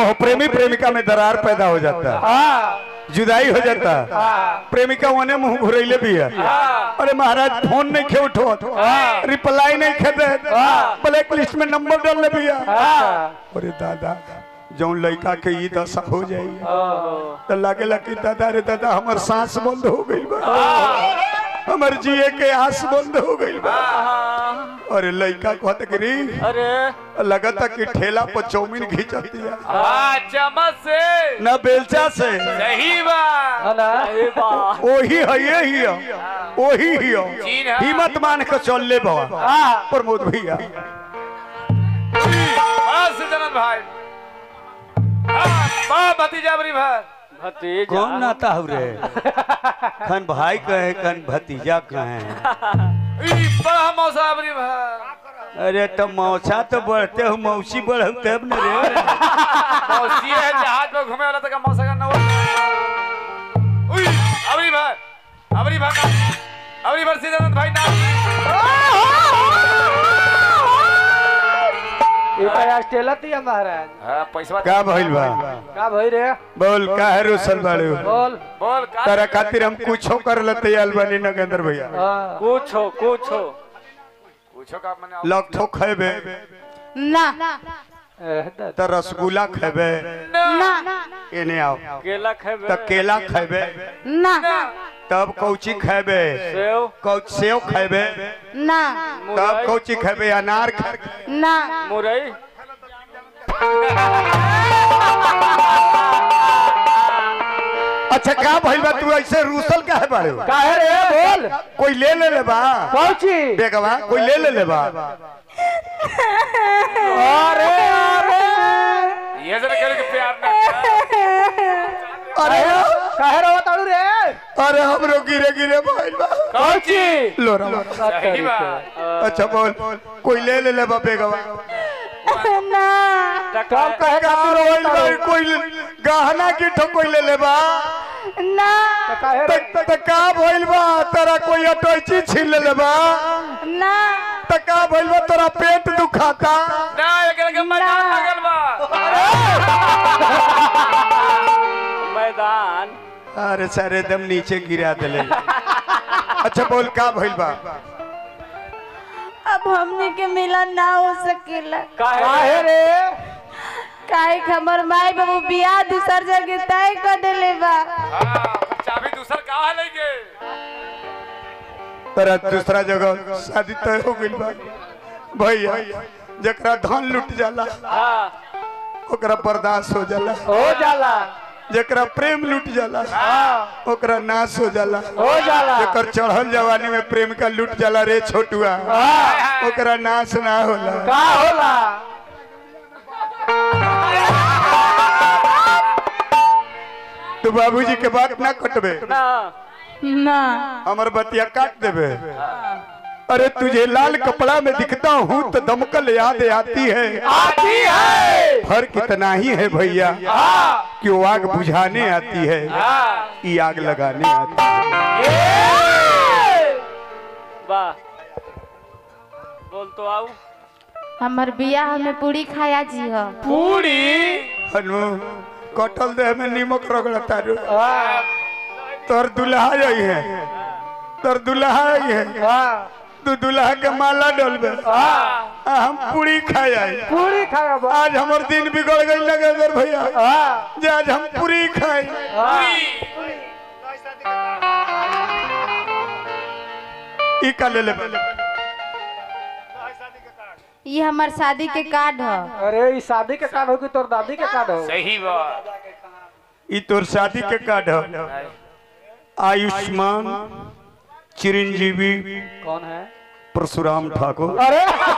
मोह प्रेमी प्रेमिका में दरार पैदा हो जाता हाँ जुदाई हो जाता हाँ प्रेमिका वने मुंह घुरैले भी है हाँ अरे महाराज फोन नहीं खे उठो हाँ। रिप्लाई नहीं खे दे हाँ। ब्लैक लिस्ट में नंबर डाल ले भैया हाँ अरे दादा जौन लड़का के ई दशा हो जाई ओहो तो लागेला कि दादा रे दादा हमर सांस बंद हो गई बा हमर जिए के आस बंद हो गई बा अरे लड़का कहत कि री अरे लगता कि ठेला पर चौमिन घिंचत दिया हाँ चम्मच से ना बेलचा से सही बात है ना ओही है ये ही है ओही ही चीन है है। हिम्मत मान के चल ले बाबा हाँ प्रमोद भैया बस जनन भाई हाँ, वाह भतीजा बरी भाई भतीजा कौन नाता हो रे खन भाई कहे कन भतीजा कहे ई, बड़ा मौसा बरी भाई अरे तो मौसा तो बढ़ते हो मौसी बढ़ तब न रे मौसी है जहाज में घूमे वाला तक मौसा का नवा उई अबरी भाई अबरी भाई ना अबरी भाई सीधे भाई ना ये तो ऑस्ट्रेलिया दिया महाराज हाँ पैसा का भइल बा का भाई रे बोल का है रुसल बाड़ू बोल बोल का तारा खातिर हम कुछो कर लेते अलबनी नगेंद्र भैया हाँ कुछ हो कुछ हो पूछो का मैंने लखठो खेबे ना एह, दा- तो रसगुल्ला खेबे ना एने आओ केला खेबे तो केला खेबे ना तब कौची खेबे सेव कौच सेव खेबे ना तब मुरई कौची खेबे अनार खेबे ना मुरई अच्छा का भइल बा तू ऐसे रूसल काहे बाड़ू काहे रे बोल कोई ले ले ले बा पहुंची बेगवा कोई ले ले ले बा अरे अरे ये जरा करे के प्यार ना अरे काहे रो ताड़ू रे अरे हमरो गिरे गिरे भइल बा पहुंची लोरा सही बात अच्छा बोल कोई ले ले ले बा बेगवा ना कब कहे का रोइल बा कोई गहना की ठो कोई ले ले बा ना काहे रे त त का भइल बा तेरा कोई अटैची छीन ले ले बा ना त का भइल बा तोरा पेट दुखाता ना एकरा के मैदान लगल बा मैदान अरे सारे दम नीचे गिरा देले अच्छा बोल का भइल बा अब हमने के मिलन ना हो सकेला काहे रे काहे कि हमर माई बाबू बियाह दूसर जगह तय कर देले बा हाँ चाबी दूसर कहाँ है लेके तेरा दूसरा जगह शादी तय हो गइल बा भैया जकरा धन लुट जाला हाँ ओकरा बर्दाश्त हो जाला हो जाला जकरा प्रेम लुट जाला हाँ ओकरा नाश हो जाला हो जाला जेकर चढ़ल जवानी में प्रेम का लुट जाला रे छोटुआ हाँ ओकरा नाश ना होला का होला तू बाबूजी के बात ना कटबे ना ना हमर बतिया काट देबे अरे तुझे लाल कपड़ा में दिखता हूँ तो दमकल याद आती है आती है फर्क इतना ही है भैया हाँ कि वो आग बुझाने आती है हाँ ये आग लगाने आती है ये! वाह बोल तो आऊ हमर बियाह में पूरी खाया जी हो पूरी हनु कटल देह में नीमक रगड़ता रू हाँ तोर दुल्हा आई है तोर दुल्हा आई है हाँ तू दुल्हा के माला डलबे हाँ आ हम पूरी खाए आई पूरी खाया बा आज हमर दिन बिगड़ गई नगेंद्र भैया हाँ जे आज हम पूरी खाए हाँ ई का ले ले ये हमार शादी के कार्ड है अरे ई शादी के कार्ड हो कि तोर दादी के कार्ड हो सही बात ई तोर शादी के कार्ड है आयुष्मान चिरंजीवी कौन है परशुराम ठाकुर अरे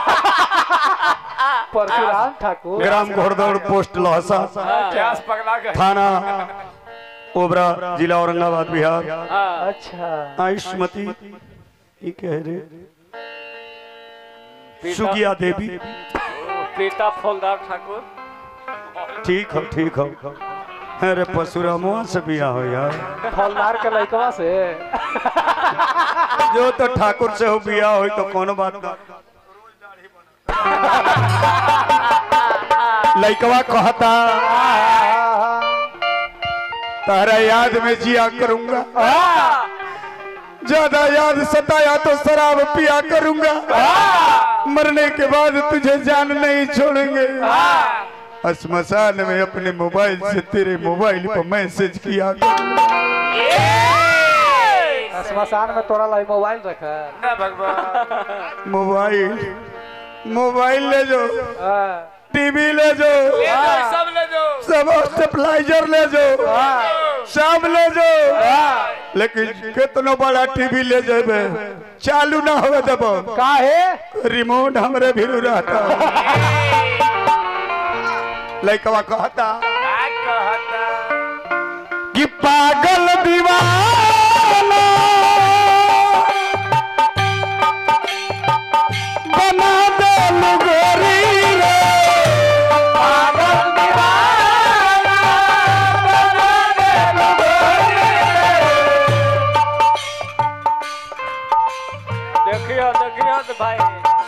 परशुराम ठाकुर ग्राम घोड़दौड़ पोस्ट लहसा प्यास पगला गए थाना ओबरा जिला औरंगाबाद बिहार हाँ, अच्छा आयुष्मती ई कह रे पिता- सुगिया देवी पिता फौलदार ठाकुर ठीक हो ठीक हो अरे परशुरामवा से बिया हो यार फौलदार के लड़कवा से जो तो ठाकुर से हो बिया हो तो कोनो बात ना लइकवा कहता तारा याद में जिया करूंगा ज्यादा याद सताया तो शराब पिया करूंगा मरने के बाद तुझे जान नहीं छोड़ेंगे श्मशान में अपने मोबाइल से तेरे मोबाइल पर मैसेज किया श्मशान में तोरा लाई मोबाइल रखा ना भगवान मोबाइल मोबाइल ले जो टीवी ले जो ले जाओ सब ले जाओ सब स्टेपलाइजर ले जो सब ले जो लेकिन कितनो बड़ा टीवी ले जेबे चालू ना होवे देबो काहे रिमोट हमरे भी रहता लइकवा कहता का कहता कि पागल दीवाना बना दे गोरी रे पागल दीवाना बना दे गोरी देखियो देखियो तो भाई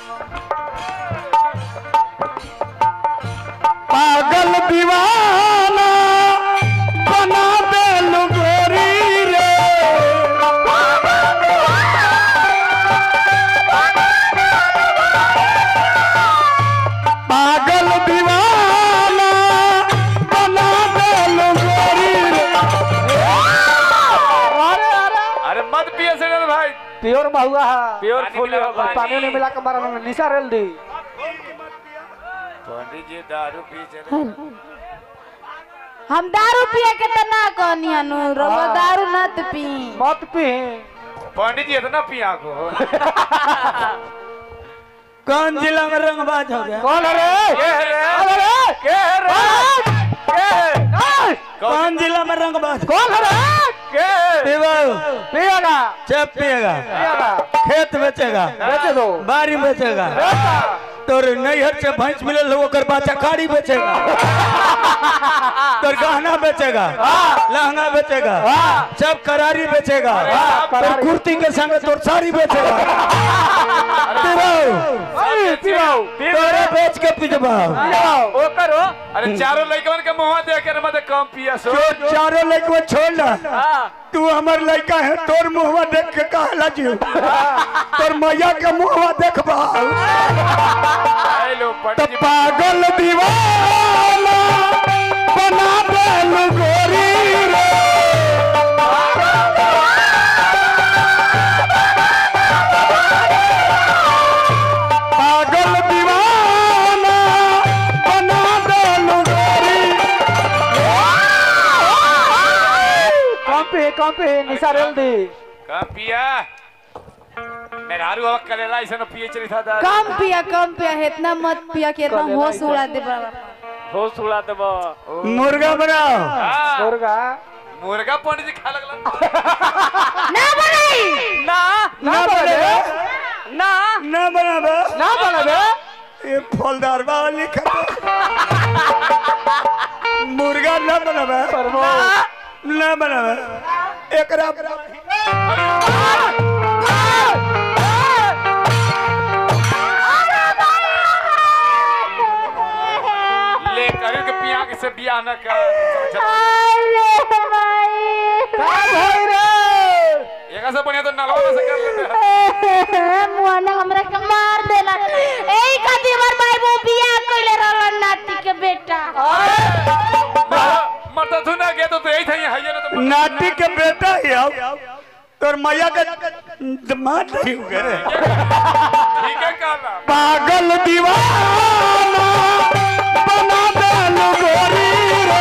पागल दीवाना बना दे गोरी रे पागल दीवाना बना दे गोरी रे अरे अरे अरे मत पिए से रे भाई प्योर महुआ है प्योर फूल है भाई। पानी नहीं मिला के मारा ना निशा रेल दी पंडित जी दारू पी चले हम दारू पिए के त ना कहनी हनु रवा दारू नत पी मत पी पंडित जी इतना पिया को कौन जिला में रंगबाज हो गया कौन है रे के है रे अरे के है रे के है? कौन जिला में रंगबाज कौन है रे के है? पिएगा चप पिएगा पिएगा खेत बेचेगा बेच दो बारी बेचेगा तोर नैहर से भैंस मिलल हो ओकर बच्चा कारी बेचेगा तोर गहना बेचेगा लहंगा बेचेगा सब करारी बेचेगा तोर कुर्ती के संग तोर साड़ी बेचेगा पिबाऊ, तोरे बेच के पिजबा ओ करो अरे चारों लड़कन के मुंह देख के मत कम पिया सो जो चारों लड़के छोड़ ना तू हमर लड़का है तोर मुहवा देख के कहला जी तोर मैया के मुहवा देखबा हेलो तो पंडित जी पागल दीवाना बना दे गोरी रे पागल दीवाना बना दे गोरी कम पे कम पे निशा रेल दी कम पिया मेरा हारू हवा करेला ऐसा न पिए चली था दारू कम पिया कम पिया इतना मत पिया कि इतना होश उड़ा दे बड़ा होश उड़ा देबो मुर्गा बनाओ हाँ, मुर्गा मुर्गा पंडित जी खा लगला ना बनाई ना ना बनेगा ना ना बनाबा ना बनबे ये फलदार बाबा लिखा मुर्गा ना बनाबा परमो ना बनाबा एकरा ले करू के पिया के से बियाह न कर अरे भाई का भाई रे एक से बढ़िया तो नलवा से कर लेते मुआना हमरा के मार देला एई खातिर हमर भाई वो बियाह कइले रहल नाती के बेटा मत तू ना गया तो तो यही था ये है ना तो नाटी के बेटा ही अब तोर मैया के दमाद नहीं हो गए ठीक है काला पागल दीवाना बना दे गोरी रे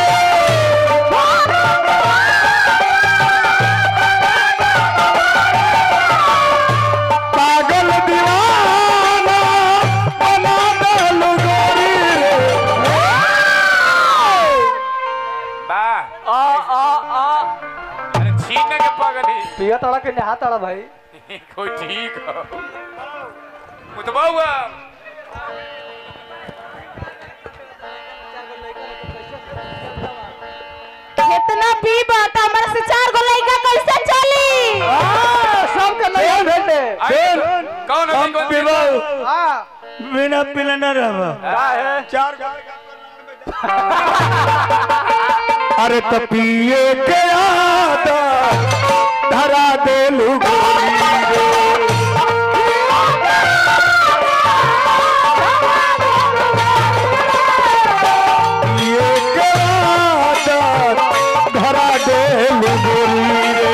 पागल दीवाना बना दे गोरी रे बा आ आ आ अरे छीने के पगली पिया तड़ा के नहा तड़ा भाई कोई ठीक हो मुतबा हुआ कितना पी बात हमरा से चार गो लइका कैसे चली सब के नहीं भेटे फिर कौन है हम कौन पिबाऊ हां बिना पिले न रहबा का है चार अरे तो पिए के आदा धरा देलू गोरी रे पिए के आदा धरा देलू गोरी रे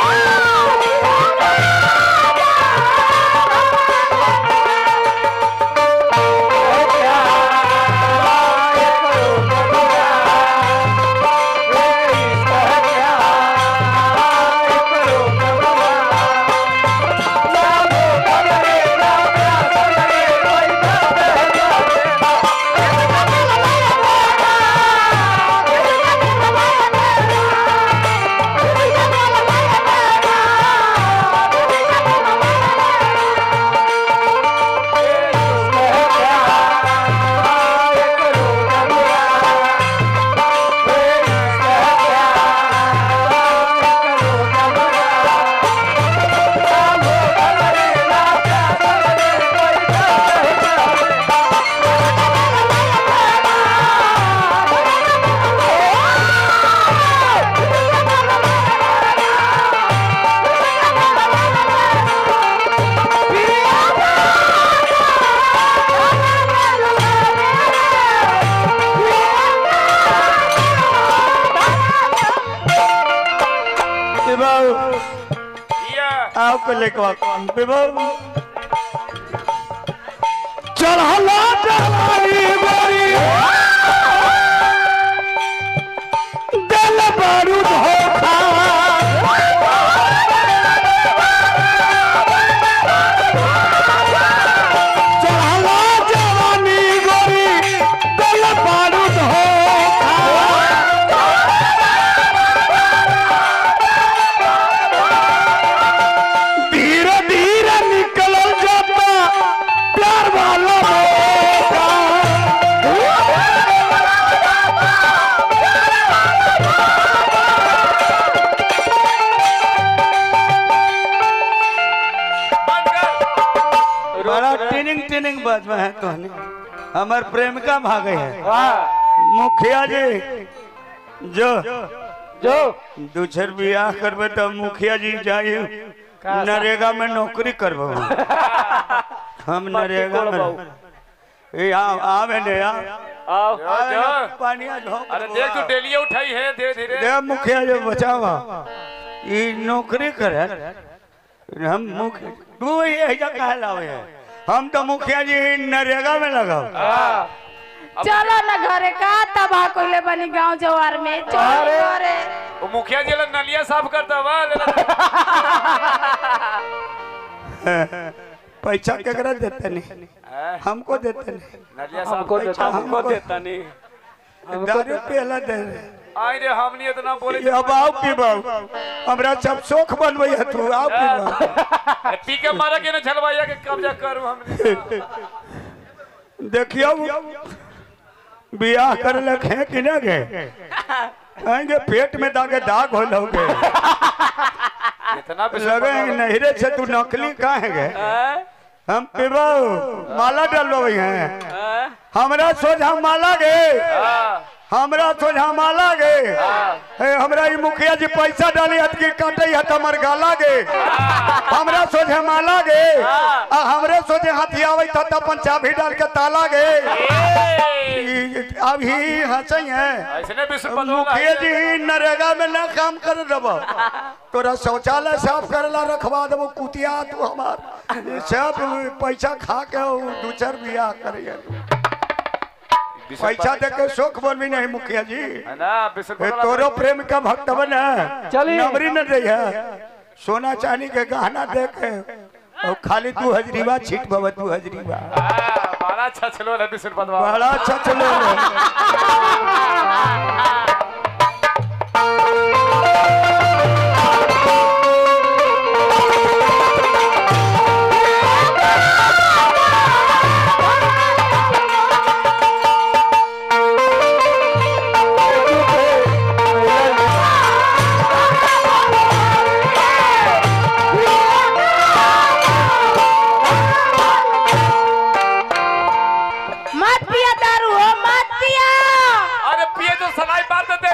विभाव या आओ को लेकर विभाव चढ़ला चढ़ाई गोरी दिल बारू धोखा चढ़ला जवानी गोरी दिल बारू धोखा धीरे धीरे निकलल जाता प्यार वाला मौका बंद कर बड़ा टिनिंग टिनिंग बात में है कहने हमार प्रेमिका भागे है वाह मुखिया जी जो जो दूसर बियाह करबे तो मुखिया जी जाइए नरेगा में नौकरी करबो हम नरेगा में ए आ आवे ने आ आओ आवे जो। ने, पानिया झोंक अरे दो। देख तू डेलिया उठाई है धीरे धीरे दे मुखिया जी बचावा ई नौकरी करे हम मुखिया तू ये कहा लावे है हम तो मुखिया जी नरेगा में लगाओ चलो ना घरे का तबाह कोइले बनी गांव जवार में चलो घरे वो मुखिया जी ला नलिया साफ करता हुआ ले ला। पैसा केकरा देते नहीं हैं? हमको देते नहीं नलिया साफ हमको कर- देता हमको देता नहीं दारू पहला दे रहे आई रे हमनी इतना बोले ये अब आओ पीबाऊ हमरा सब शौक बनबै है तू आओ पीबाऊ अरे पी के मारा के ना झलवाइया के कब्जा करू हमने देखियो बियाह कर लख है कि ना गए आएंगे पेट में दागे दाग हो लोगे इतना लगे नहरे से तू नकली कहाँ गए हम पीबाऊ माला डलबो हैं हमरा सोझा माला गे हमरा सोझा माला गे हे हमरा ई मुखिया जी पैसा डाली हत की काटे हत हमर गाला गे हमरा सोझे माला गे आ हमरे सोझे हाथी आवे त अपन चाबी डाल के ताला गे ई अभी हंसै है ऐसे विश्व मुखिया जी नरेगा में ना काम कर देबो तोरा शौचालय साफ करेला रखवा देबो कुतिया तू हमार सब पैसा खा के उ दू चार बियाह करिए पैसा दे के शौक बनवी नहीं मुखिया जी है ना विश्व ए, तोरो प्रेम का भक्त बना चली। नमरी न रही है सोना चांदी के गहना दे के और खाली तू हजरीवा छीट बाबा तू हजरीवा बड़ा अच्छा चलो है विश्व पदवा बड़ा अच्छा चलो मत पिया दारू हो मत पिया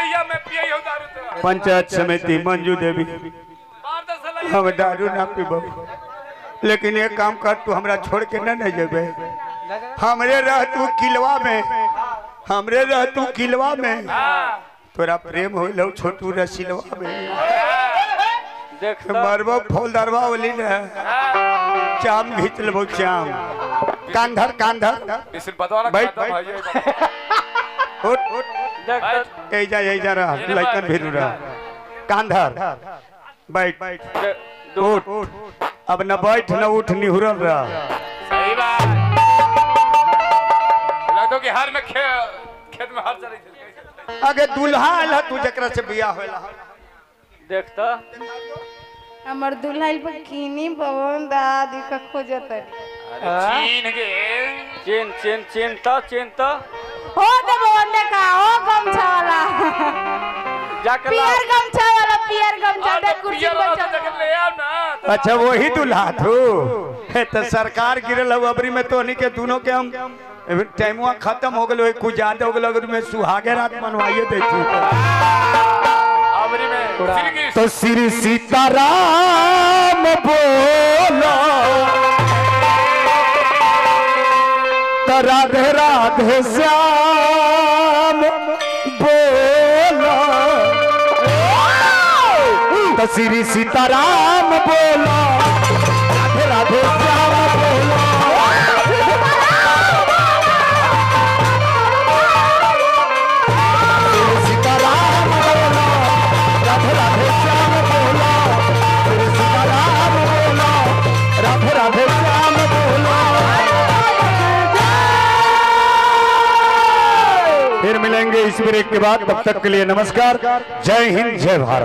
दहिया में पिए हो दारू तेरा पंचायत समिति मंजू देवी बार दस साल हम दारू ना पीबो लेकिन एक काम कर तू हमरा छोड़ के ना नहीं जेबे हमरे रह तू किलवा में हमरे रह तू किलवा में हां तोरा प्रेम होइल हो छोटू रसिलवा में देख मरबो फौलदारवा वाली ने चाम घींच लेबो चाम कांधर कांधर इस बतवा ना बैठ, खाता बैठ। भाई उठ उठ देख बैठ। एजा एजा रह लइकन भी रह कांधर बैठ दो उठ उठ अब न बैठ न उठ निहुरल रह सही बात लगतो कि हर में खे, खेत में हर चली थी आगे दूल्हा आयल तू जकरा से बियाह होला देख तो हमर दुल्हन पर किनी पवन दादी का खोजत अरे चीन के चेन चेन चेन तो चेन तो हो दे पवन देखा हो गमछा वाला जाकर पियर गमछा वाला पियर गमछा और दे तो कुर्सी पियर पर वाला चढ़ तो जगह ले आओ ना तो अच्छा वही दूल्हा तू हे तो सरकार गिरल हउ अबरी में तोहनी के दोनों के हम टाइमुआ खत्म हो गेलो कुछ ज्यादा हो गेलो अगर में सुहागे रात मनवाइए देती अबरी में श्री कृष्ण तो श्री सीताराम बोलो तो राधे राधे श्याम बोलो तो श्री सीताराम बोलो राधे राधे श्याम बोलो श्री सीताराम बोलो राधे राधे श्याम बोलो श्री सीताराम बोलो राधे राधे श्याम बोलो फिर मिलेंगे इस ब्रेक के बाद तब तक के लिए नमस्कार जय हिंद जय भारत